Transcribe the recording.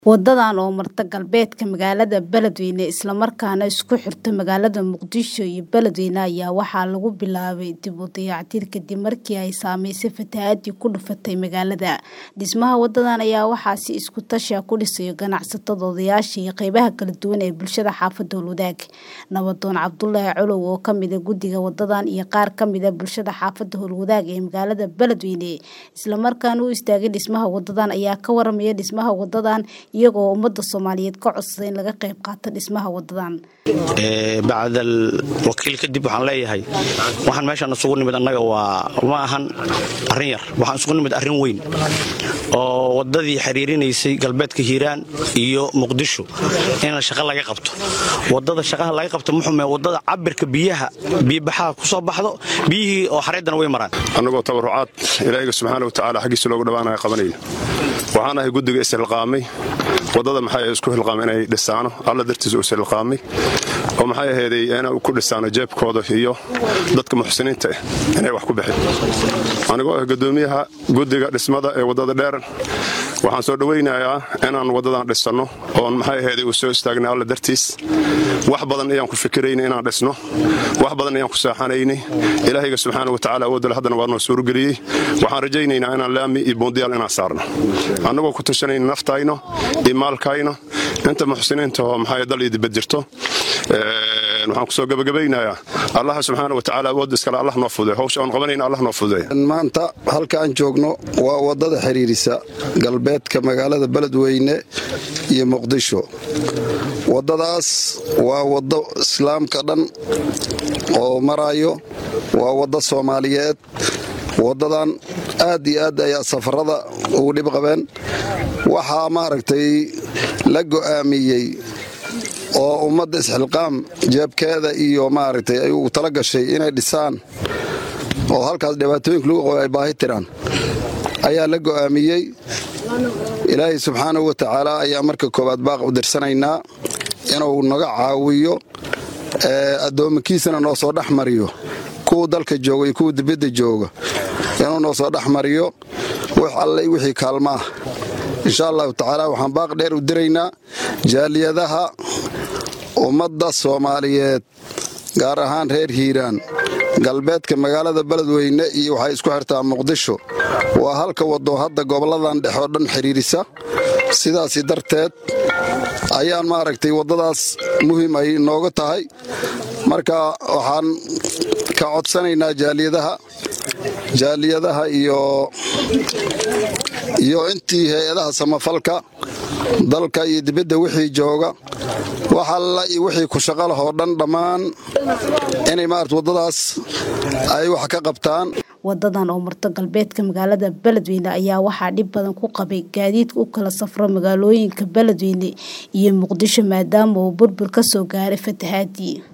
Wadadan oo marta galbeedka magaalada Beledweyne isla markaana isku xirta magaalada Muqdisho iyo Beledweyne ayaa waxaa lagu bilaabay dib u dayactir kadib markii ay saameysay fatahaadii ku dhufatay magaalada. Dhismaha wadadan ayaa waxaa si isku tashi ah ku dhisay ganacsatada, odayaasha iyo qaybaha kala duwan ee bulshada xaafadda Howlwadaag. Nabadoon Cabdulaahi Colow oo ka mid ah guddiga wadadan iyo qaar ka mid ah bulshada xaafadda Howlwadaag ee magaalada Beledweyne isla markaana u istaagay dhismaha wadadan ayaa ka waramaya dhismaha wadadan iyagoo ummadda Soomaaliyeed ka codsaday in laga qayb qaato dhismaha wadadan. bacdal wakiil kadib waxaan leeyahay waxaan meeshaan isugu nimid annaga waa ma ahan arrin yar waxaan isugu nimid arrin weyn oo wadadii xiriirinaysay galbeedka hiiraan iyo muqdisho in shaqo laga qabto wadada shaqaha laga qabto muxume wadada cabirka biyaha biyobaxaha ku soo baxdo biyihii oo xareedana way maraan annagoo tabarucaad ilaahiga subxaana wa tacaala xaggiisa loogu dhawaanaya qabanayna waxaan ahay guddiga ishilqaamay wadada maxay isku hilqaamay inay dhisaano alla dartiisa u ishilqaamay oo maxay aheeday inay ku dhisaano jeebkooda iyo dadka muxsiniinta ah inay wax ku bixin anigoo ah guddoomiyaha guddiga dhismada ee wadada dheer waxaan soo dhowaynayaa inaan wadadan dhisanno oon maxay aheeday u soo istaagnay alla dartiis wax badan ayaan ku fikiraynay inaan dhisno wax badan ayaan ku saaxanaynay ilaahayga subxaana wa tacaala awoodale haddana waa noo suurgeliyey waxaan rajaynaynaa inaan laami iyo boondiyaal inaan saarno annagoo ku tashanayna naftayno iyo maalkayno inta muxsiniinta oo maxay dal iyo dibad jirto waxaan kusoo gabagabaynayaa allaha subxaana wa tacaala awood iskale allah noo fuday howsha oon qabanayna allah noo fuday maanta halka aan joogno waa wadada xiriirisa galbeedka magaalada beledweyne iyo muqdisho wadadaas waa wado islaamka dhan oo marayo waa wado soomaaliyeed wadadan aad iyo aad ayaa safarada ugu dhib qabeen waxaa maaragtay la go'aamiyey oo ummadda isxilqaam jeebkeeda iyo maaragtay ay ugu tala gashay inay dhisaan oo halkaas dhibaatooyinka lagu qabo ay baahi tiraan ayaa la go'aamiyey ilaahay subxaanahu wa tacaala ayaa marka koowaad baaq u dirsanaynaa inuu naga caawiyo addoommakiisana noo soo dhex mariyo kuwa dalka jooga iyo kuwa dibadda jooga inuu noo soo dhex mariyo wax alle wixii kaalmaah insha allahu tacaala waxaan baaq dheer u diraynaa jaaliyadaha ummadda soomaaliyeed gaar ahaan reer hiiraan galbeedka magaalada beledweyne iyo waxay isku xirtaa muqdisho waa halka wado hadda goboladan dhex oo dhan xiriirisa sidaasi darteed ayaan maaragtay waddadaas muhiim ay nooga tahay marka waxaan ka codsanaynaa jaaliyadaha jaaliyadaha iyo iyo intii hay-adaha samafalka dalka iyo dibadda wixii jooga wax alla iyo wixii ku shaqo lahoo dhan dhammaan inay maarata waddadaas ay wax ka qabtaan wadadan oo marta galbeedka magaalada beledweyne ayaa waxaa dhib badan ku qabay gaadiidka u kala safro magaalooyinka beledweyne iyo muqdisho maadaama uu burbur ka soo gaaray fatahaadii